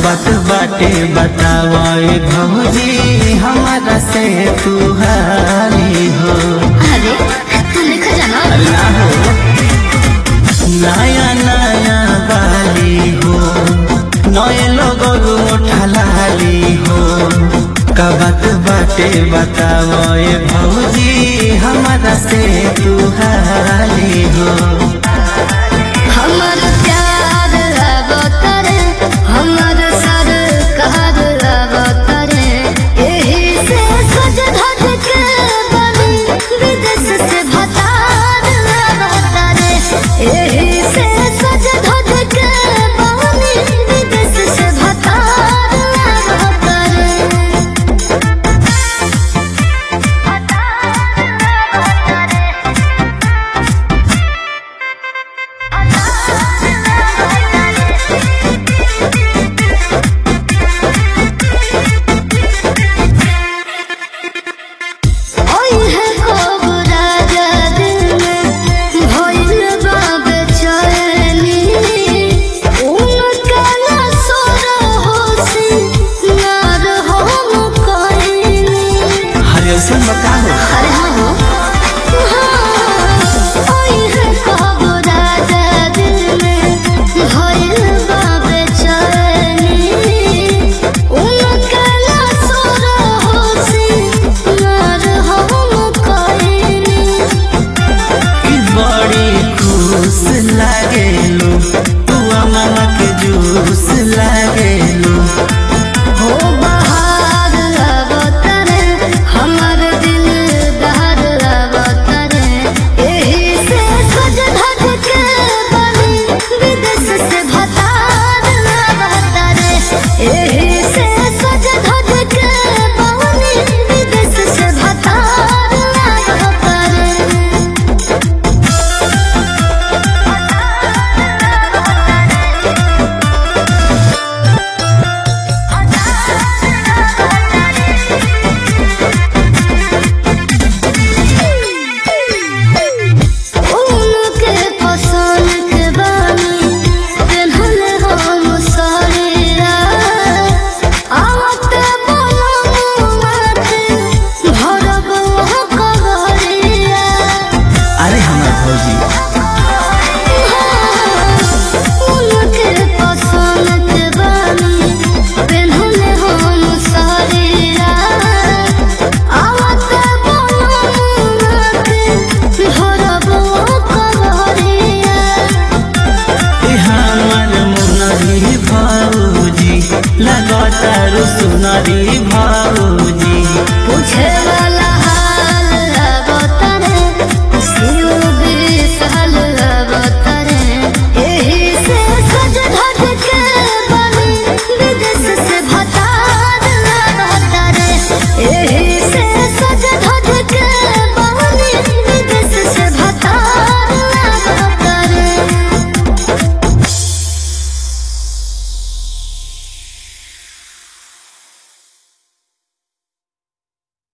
बात बाटे बतावे भौजी हमारा से तू हारी हो अरे तू लिखा जाना अल्लाह हो नया नया बाली हो नए लोगों मोठा लाली हो का बात बाटे बतावे भौजी हमारा से तू हारी हो हमर प्यार अवतरे हमर सरकार अवतरे एही से सज धज के बनी विदेश से भतार अवतरे एही से सज धज के बनी विदेश से भतार अवतरे ओई है कोबरा दिल में भइल बा बेचैनी उनका ना सोर होसी ना रहो मुकैनी हरे ऐसे बता हो अरे हाँ हो ओई है कोबरा दिल में भइल बा बेचैनी उनका ना सोर होसी ना रहो मुकैनी कि बड़ी खुश लागेलू तू मामा के जूस लागेलू हो बहार अवतरे हमर दिल दहर अवतरे एही से सज धज के बनी विदेश से भतार अवतरे एही से सज धज के बनी विदेश से भतार अवतरे उनके पसंद के बानी पेन्हले हम साड़िया आवत बोलम माथे भरब कहरिया अरे हमार भौजी उनके पसंद के बानी पेन्हले हम साड़िया आवत बोलम माथे भरब कहरिया ए हमार मुनरी भौजी लगातार सुनरी भौजी